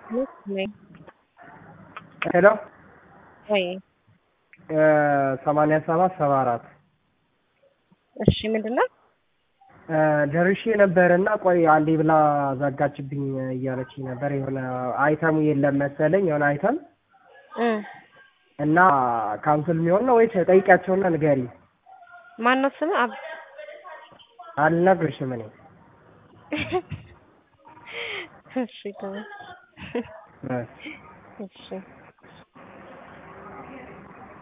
ነኝ። ሄሎ ወይ ሰማንያ ሰባት ሰባ አራት እሺ፣ ምንድን ነው? ደርሼ ነበር እና ቆይ አንዴ ብላ ዘጋችብኝ እያለች ነበር። የሆነ አይተሙ የለም መሰለኝ የሆነ አይተም እና ካንስል የሚሆን ነው ወይስ ጠይቂያቸውና ንገሪ። ማን ነው ስም? አብ አልነግርሽም እኔ እሺ ተው። እ እሺ